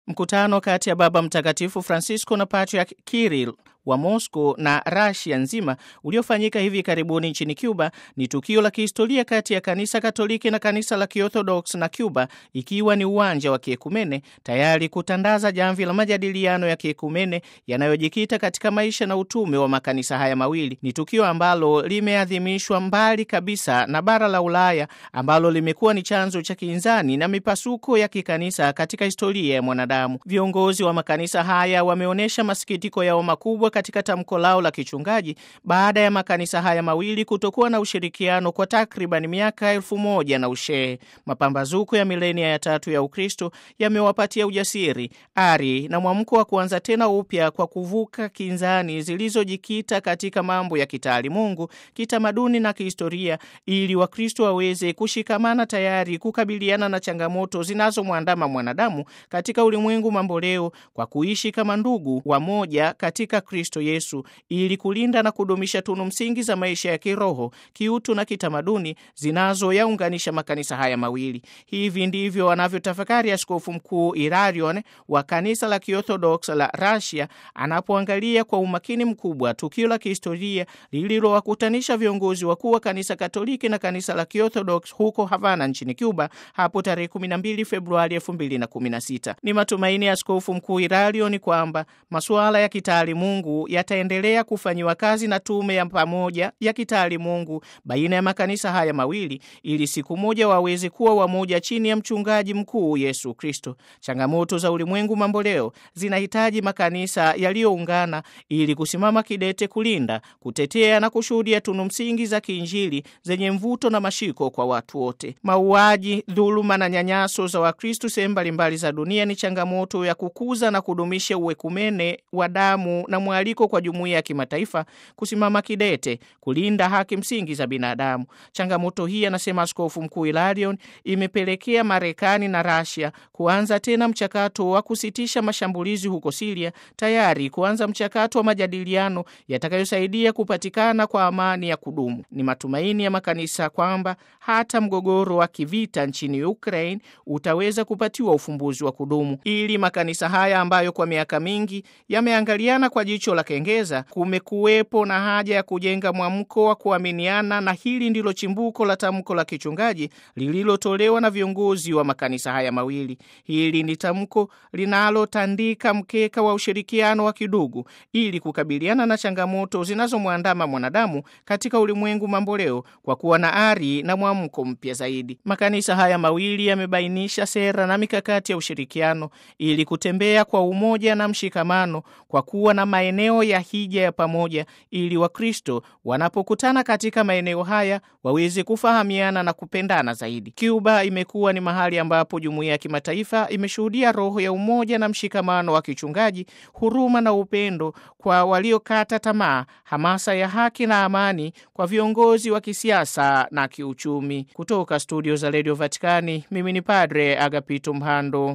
Mkutano kati ya Baba Mtakatifu Francisco na Patriarch Kirill wa Moscow na Russia nzima uliofanyika hivi karibuni nchini Cuba ni tukio la kihistoria kati ya kanisa Katoliki na kanisa la Kiorthodox na Cuba, ikiwa ni uwanja wa kiekumene tayari kutandaza jamvi la majadiliano ya kiekumene yanayojikita katika maisha na utume wa makanisa haya mawili. Ni tukio ambalo limeadhimishwa mbali kabisa na bara la Ulaya ambalo limekuwa ni chanzo cha kinzani na mipasuko ya kikanisa katika historia ya mwanadamu. Viongozi wa makanisa haya wameonyesha masikitiko yao makubwa katika tamko lao la kichungaji baada ya makanisa haya mawili kutokuwa na ushirikiano kwa takriban miaka elfu moja na ushehe. Mapambazuko ya milenia ya tatu ya Ukristo yamewapatia ujasiri, ari na mwamko wa kuanza tena upya kwa kuvuka kinzani zilizojikita katika mambo ya kitaalimungu, kitamaduni na kihistoria, ili Wakristo waweze kushikamana tayari kukabiliana na changamoto zinazomwandama mwanadamu katika ulimwengu mamboleo kwa kuishi kama ndugu wamoja katika Kristo Yesu ili kulinda na kudumisha tunu msingi za maisha ya kiroho, kiutu na kitamaduni zinazoyaunganisha makanisa haya mawili. Hivi ndivyo wanavyotafakari Askofu Mkuu Ilarion wa kanisa la Kiorthodox la Russia anapoangalia kwa umakini mkubwa tukio la kihistoria lililowakutanisha viongozi wakuu wa kanisa Katoliki na kanisa la Kiorthodox huko Havana nchini Cuba hapo tarehe 12 Februari 2016. Ni matumaini ya Askofu Mkuu Ilarion kwamba masuala ya kitaalimungu yataendelea kufanyiwa kazi na tume ya pamoja ya kitaalimungu baina ya makanisa haya mawili ili siku moja waweze kuwa wamoja chini ya mchungaji mkuu Yesu Kristo. Changamoto za ulimwengu mamboleo zinahitaji makanisa yaliyoungana ili kusimama kidete kulinda, kutetea na kushuhudia tunu msingi za kiinjili zenye mvuto na mashiko kwa watu wote. Mauaji, dhuluma na nyanyaso za Wakristo sehemu mbalimbali za dunia ni changamoto ya kukuza na kudumisha uwekumene wa damu na mwaliko kwa jumuiya ya kimataifa kusimama kidete kulinda haki msingi za binadamu. Changamoto hii, anasema Askofu Mkuu Ilarion, imepelekea Marekani na Rasia kuanza tena mchakato wa kusitisha mashambulizi huko Siria, tayari kuanza mchakato wa majadiliano yatakayosaidia kupatikana kwa amani ya kudumu. Ni matumaini ya makanisa kwamba hata mgogoro wa kivita nchini Ukraine utaweza kupatiwa ufumbuzi wa kudumu, ili makanisa haya ambayo kwa miaka mingi yameangaliana kwa jicho la kengeza, kumekuwepo na haja ya kujenga mwamko wa kuaminiana, na hili ndilo chimbuko la tamko la kichungaji lililotolewa na viongozi wa makanisa haya mawili. Hili ni tamko linalotandika mkeka wa ushirikiano wa kidugu ili kukabiliana na changamoto zinazomwandama mwanadamu katika ulimwengu mamboleo kwa kuwa na ari na mwamko mpya zaidi. Makanisa haya mawili yamebainisha sera na mikakati ya ushirikiano ili kutembea kwa umoja na mshikamano kwa kuwa na maeneo ya hija ya pamoja ili Wakristo wanapokutana katika maeneo haya waweze kufahamiana na kupendana zaidi. Cuba imekuwa ni mahali ambapo jumuiya ya kimataifa imeshuhudia roho ya umoja na mshikamano wa kichungaji, huruma na upendo kwa waliokata tamaa, hamasa ya haki na amani kwa viongozi wa kisiasa na kiuchumi. Kutoka studio za Radio Vatikani, mimi ni Padre Agapito Mhando.